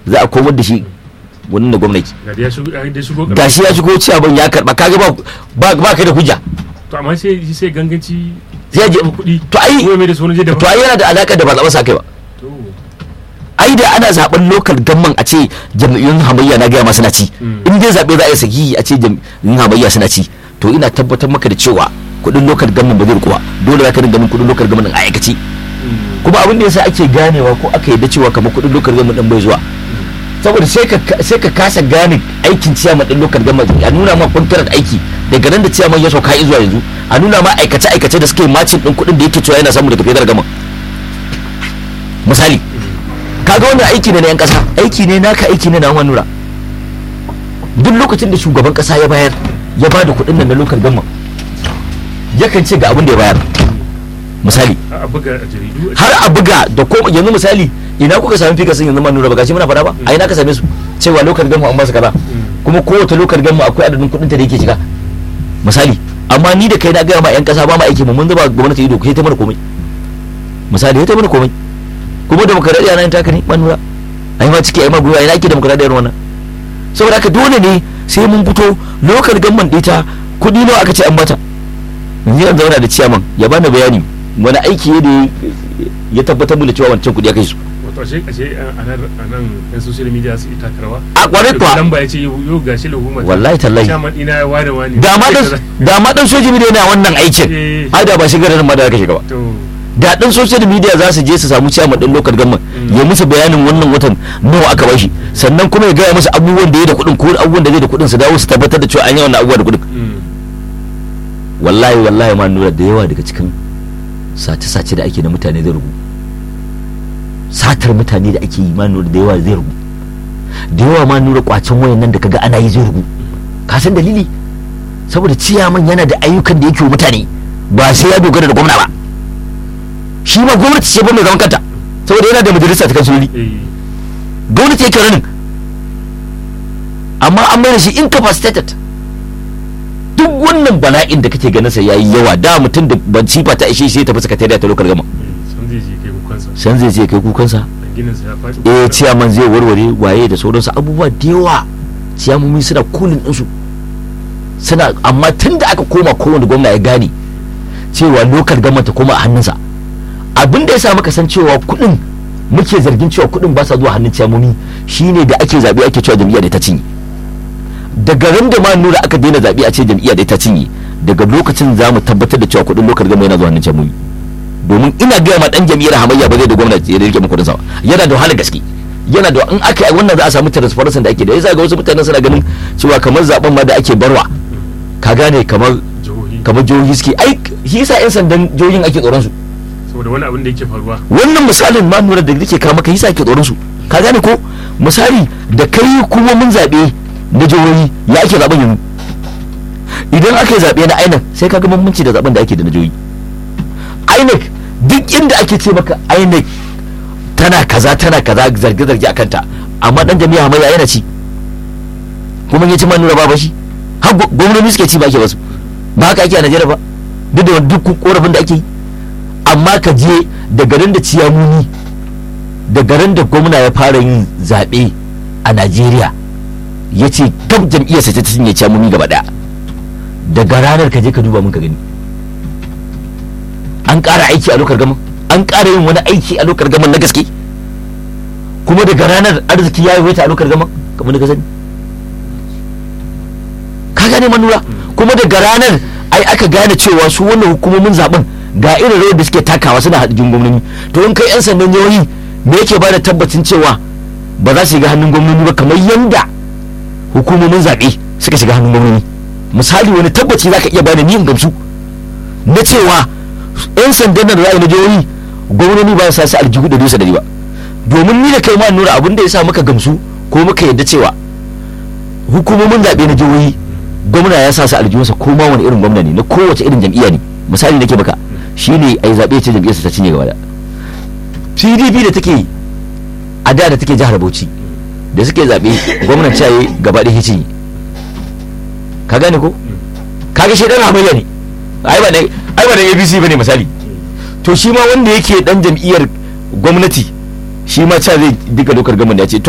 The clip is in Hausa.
za a komar da shi wannan da gwamnati ga da ya shigo ya da shigo gashi ya shigo ciyaman ya karba kaga ba ba ba kai da hujja to amma sai sai ganganci Sai ya je- kuɗi to ai- ko mai da sunan je da to ai yana da alaka da ba zaɓen sa kai ba to ai da ana zaben local gamman a ce jam'iyyun hamayya na gaya ma suna ci Mm. in dai zaɓe za a yi sahihi a ce jam'iyyun hamayya suna ci to ina tabbatar maka da cewa kuɗin local gamman ba zai rikuwa dole za ka dinga min kuɗin local gamman din a aikace kuma abin da yasa ake ganewa ko aka yadda cewa kamar kuɗin local gamman din bai zuwa saboda sai ka sai ka kasa gane aikin ciyaman din local government a nuna ma kwantarar aiki daga nan da ciyaman ya sauka zuwa yanzu a nuna ma aikace aikace da suke macin din kuɗin da yake cewa yana samu daga federal government misali kaga wannan aiki ne na yan kasa aiki ne naka aiki ne na wani nura duk lokacin da shugaban kasa ya bayar ya bada kuɗin nan na local government yakan ce ga abin da ya bayar misali a buga a jaridu har a buga da ko yanzu misali ina kuka sami fika sun yanzu man nura ba gashi muna fada ba a ina ka same su cewa lokal gamma an ba su kaza kuma kowace lokal gamma akwai adadin kuɗin ta da yake shiga misali amma ni da kai na gaya ma yan kasa ba ma aiki mu mun zuba gwamnati ido sai ta mana komai misali sai ta mana komai kuma demokradiyya na yin taka ne man nura ai ma ciki ai ma gwiwa ina ake demokradiyyar wannan saboda haka dole ne sai mun fito lokal gamman ɗita kuɗi nawa aka ce an bata yanzu yanzu zauna da ciyaman ya bani bayani wani aiki ne da ya tabbatar mu da cewa wancan kuɗi ya kai su wato ashe ashe a nan a nan yan social media su ita karwa a kwarai kuwa dan ba ya ce yau gashi lahuma Wallahi tallahi. chairman ina ya ware wani da ma dan da ma dan social media yana wannan aikin Eh. ai da ba shigar da ma da aka shiga ba to da dan social media za su je su samu ciyaman din local government ya musu bayanin wannan watan nawa aka bashi sannan kuma ya gaya musu abubuwan da ya da kuɗin ko abubuwan da zai da kuɗin su dawo su tabbatar da cewa an yi wannan abubuwa da kuɗin mm. wallahi wallahi ma nura da yawa daga cikin sace-sace da ake da mutane zai rugu satar mutane da ake yi ma nura da yawa zai rugu da yawa ma nura kwacen wayan nan da kaga ana yi zai rugu ka san dalili saboda ciyaman yana da ayyukan da yake wa mutane ba sai ya dogara da gwamna ba shi ma gwamnati ce ba mai zaman kanta saboda yana da majalisa ta kansuloli eh gwamnati yake ranin amma an mai da shi incapacitated duk wannan bala'in da kake ganin sa yayi yawa da mutum da ban sifa ta ishe shi ya tafi sakatariya ta lokal gama sun zai je kai kukansa san zai je kai kukansa dan ginin sa ya faɗi eh ciyaman zai warware waye da sauransu abubuwa da yawa ciyamomi suna kulin ɗinsu suna amma tun da aka koma kowane gwamna ya gane cewa lokal gama ta koma a hannunsa abin da ya sa muka san cewa kuɗin muke zargin cewa kuɗin ba sa zuwa hannun ciyamomi shine da ake zaɓe ake cewa jam'iyya da ta cinye daga ran da ma nura aka daina zaɓe a ce jam'iyya da ta cinye daga lokacin za mu tabbatar da cewa kuɗin lokal gama yana zuwa hannun ciyamomi domin ina gaya ma dan jam'iyyar hamayya ba zai da gwamnati ya rike kudin sa ba yana da wahala gaske yana da in aka yi wannan za a samu transparency da ake da yasa ga wasu mutanen suna ganin cewa kamar zaben ma da ake barwa ka gane kamar jihohi kamar jihohi suke ai shi yasa yan sandan jihohin ake tsoron su saboda wani abin da yake faruwa wannan misalin ma nura da nake kawo maka yasa ake tsoron su ka gane ko misali da kai kuma mun zabe na jihohi ya ake zaben yanzu idan aka yi zabe na INEC sai ka ga bambanci da zaben da ake da na jihohi INEC duk inda ake ce maka INEC tana kaza tana kaza zarge-zarge a kanta amma dan jami'a hamayya yana ci kuma ya ci ma nura ba shi har gwa- gwamnati suke ci ba ake basu ba haka ake a Najeriya ba duk da wani duk korafin da ake yi amma ka je da garin da ciyamuni da garin da gwamna ya fara yin zaɓe a Najeriya ya ce gab jam'iyyarsa ta cinye ciyamuni gaba ɗaya daga ranar ka je ka duba mun ka gani an ƙara aiki a lokar gaman an ƙara yin wani aiki a lokar gaman na gaske kuma daga ranar arziki ya yi a lokar gaman kamar da ka sani ka gane manura kuma daga ranar ai aka gane cewa su wannan hukumomin zaben ga irin rawar da suke takawa suna haɗin gwamnati to in kai yan sandan jihohi me yake ba da tabbacin cewa ba za su shiga hannun gwamnati ba kamar yanda hukumomin zaɓe suka shiga hannun gwamnati misali wani tabbaci za ka iya bani ni in gamsu na cewa yan sandan nan da za a yi na jihohi gwamnati ba sa su aljihu da dusa dari ba domin ni da kai ma nura abin da ya sa muka gamsu ko muka yadda cewa hukumomin zaɓe na jihohi gwamna ya sa su aljihunsa ko ma wani irin gwamna ne na kowace irin jam'iyya ne misali nake maka shine ai zaɓe ce jam'iyyarsa ta cinye gaba da pdp da take a da da take jihar bauchi da suke zaɓe gwamnan caye gaba ɗaya cinye ka gane ko kaga shi dan hamayya ne ai ba da ai ba da abc bane misali to shi ma wanda yake dan jam'iyyar gwamnati shi ma ca zai duka dokar gaman da ya ce